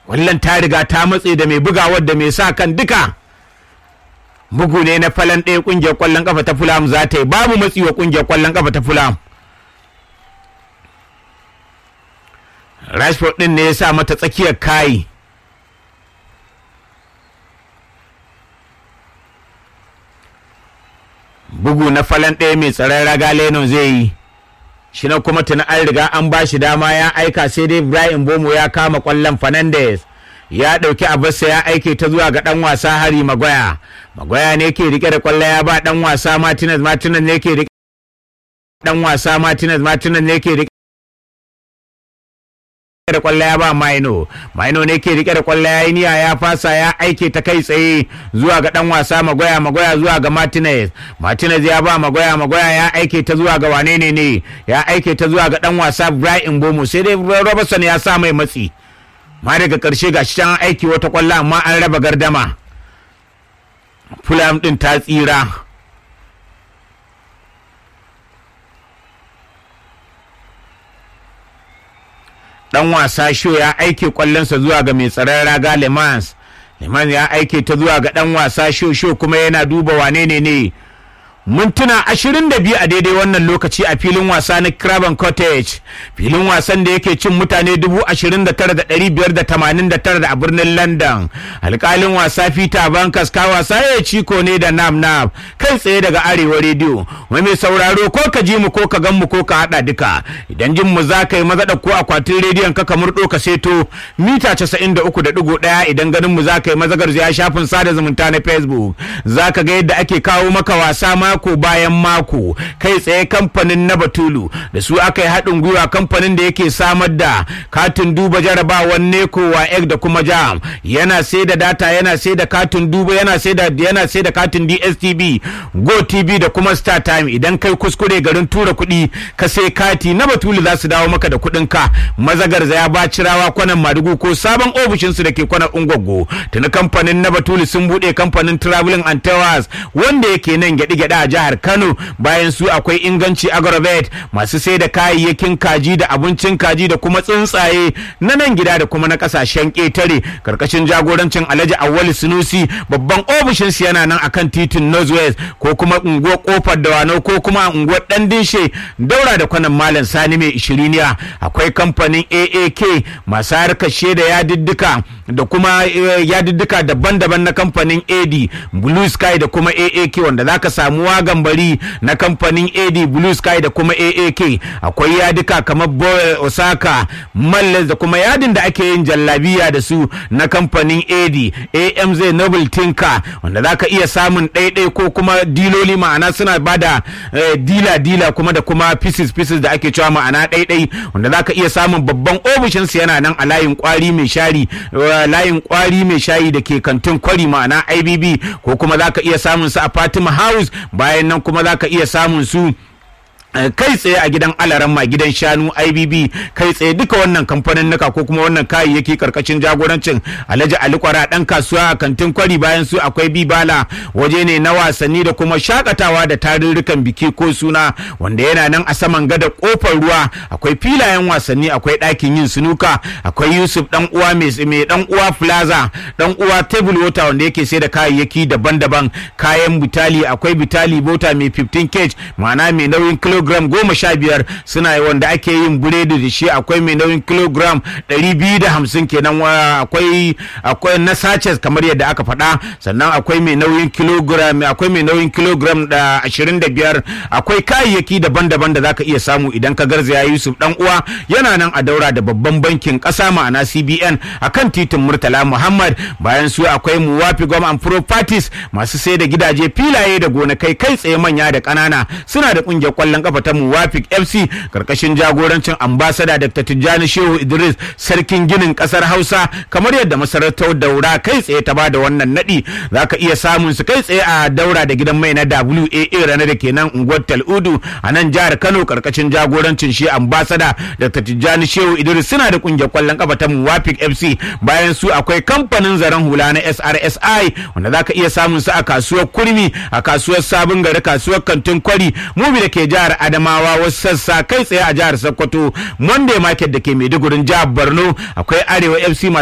Kwallon ta riga ta matse da mai bugawar da mai sa kan duka. Bugu ne na falon ɗaya ƙungiyar ƙwallon ƙafa ta Fulham za ta yi babu matsi wa ƙungiyar ƙwallon ƙafa ta Fulham. Rashford ɗin ne ya sa mata tsakiyar kayi. bugu na falon ɗaya mai tsaron raga Leno zai yi shi na kuma tuni an riga an ba shi dama ya aika sai dai Ibrahim Bomo ya kama kwallon Fernandes ya ɗauki abarsa ya aike ta zuwa ga ɗan wasa Hari Magoya Magoya ne ke rike da kwallo ya ba ɗan wasa Martinez Martinez ne ke rike ɗan wasa Martinez Martinez ne ke rike da kwallo ya ba Maino Maino ne ke rike da kwallo ya yi niyya ya fasa ya aike ta kai tsaye zuwa ga dan wasa Magoya Magoya zuwa ga Martinez Martinez ya ba Magoya Magoya ya aike ta zuwa ga wane ne ne ya aike ta zuwa ga dan wasa Brian Bomo sai dai Robertson ya sa mai matsi ma daga karshe ga shi can aiki wata kwallo amma an raba gardama Fulham din ta tsira dan wasa sho ya aike kwallonsa zuwa ga mai tsaron raga lemans lemans ya aike ta zuwa ga dan wasa sho sho kuma yana duba wane ne ne mintuna ashirin da biyu a daidai wannan lokaci a filin wasa na Craven Cottage filin wasan da yake cin mutane dubu ashirin da tara da ɗari biyar da tamanin da tara a birnin London alkalin wasa Peter Bankas ka wasa ya ciko ne da nam nam kai tsaye daga arewa rediyo wai mai sauraro ko ka ji mu ko ka gan mu ko ka haɗa duka idan jin mu za ka yi maza ko akwatin rediyon ka ka murɗo ka seto mita casa'in da uku da ɗigo ɗaya idan ganin mu za ka yi mazagar ya shafin sada zumunta na Facebook za ka ga yadda ake kawo maka wasa ma mako bayan mako kai tsaye kamfanin na batulu da su aka yi haɗin gwiwa kamfanin da yake samar da katin duba jarabawan neko wa egg da kuma jam yana sai da data yana sai da katin duba yana sai da yana sai da katin dstv go tv da kuma star time idan kai kuskure garin tura kuɗi ka sai kati na batulu za su dawo maka da kuɗin ka mazagar ya ba cirawa kwanan madugu ko sabon ofishinsu da ke kwanan ungwaggo tuni kamfanin na batulu sun buɗe kamfanin traveling and towers wanda yake nan gyaɗe-gyaɗe a jihar Kano bayan su akwai inganci agrovet masu sai da kayayyakin kaji da abincin kaji da kuma tsuntsaye na nan gida da kuma na kasashen ƙetare karkashin jagorancin Alhaji Awali Sunusi babban ofishin su yana nan akan titin Northwest ko kuma unguwar kofar Dawanau ko kuma unguwar Dan Dinshe daura da kwanan Malam Sani mai ishiriniya akwai kamfanin AAK masu harkar shaida yadiddika da kuma yadiddika daban-daban na kamfanin AD Blue Sky da kuma AAK wanda zaka samu wagan bari na kamfanin AD Blue Sky da kuma AAK akwai yadika kamar Osaka Malles da kuma yadin da ake yin jallabiya da su na kamfanin AD AMZ Noble Tinka wanda zaka iya samun ɗaiɗai ko kuma diloli ma'ana suna bada dila dila kuma da kuma pieces pieces da ake cewa ma'ana ɗaiɗai wanda zaka iya samun babban ofishin su yana nan a layin kwari mai shari layin kwari mai shayi da ke kantin kwari ma'ana IBB ko kuma zaka iya samun su a Fatima House bayan nan kuma za ka iya samun su kai tsaye a gidan alaramma gidan shanu ibb kai tsaye duka wannan kamfanin naka ko kuma wannan kayayyaki karkashin jagorancin alhaji ali kwara dan kasuwa a kantin kwari bayan su akwai bibala waje ne na wasanni da kuma shakatawa da tarurrukan biki ko suna wanda yana nan a saman gada kofar ruwa akwai filayen wasanni akwai ɗakin yin sunuka akwai yusuf dan uwa mai dan uwa plaza dan uwa table water wanda yake sai da kayayyaki daban-daban kayan bitali akwai bitali bota mai 15 kg ma'ana mai nauyin kilo kilogram goma sha biyar suna wanda ake yin buredi da shi akwai mai nauyin kilogram ɗari biyu da hamsin kenan akwai akwai na sachets kamar yadda aka faɗa sannan akwai mai nauyin kilogram akwai mai nauyin kilogram da ashirin da biyar akwai kayayyaki daban-daban da zaka iya samu idan ka garzaya yusuf dan uwa yana nan a daura da babban bankin ƙasa ma'ana cbn akan titin murtala muhammad bayan su akwai muwafi gom and properties masu sai da gidaje filaye da gonakai kai tsaye manya da ƙanana suna da ƙungiyar ƙwallon kafa ta Muwafik FC karkashin jagorancin ambasada Dr. Tijjani Shehu Idris sarkin ginin kasar Hausa kamar yadda masarautar Daura kai tsaye ta bada wannan nadi zaka iya samun su kai tsaye a Daura da gidan mai na WAA ranar da kenan unguwar Tal'udu a nan jihar Kano karkashin jagorancin shi ambasada Dr. Tijjani Shehu Idris suna da kungiyar kwallon kafa ta Muwafik FC bayan su akwai kamfanin zaren hula na SRSI wanda zaka iya samun su a kasuwar Kurmi a kasuwar Sabon Gari kasuwar Kantin Kwari mubi da ke jihar Adamawa wasu sassa kai tsaye a jihar Sokoto Monday Market da ke Maiduguri jihar Borno akwai Arewa FC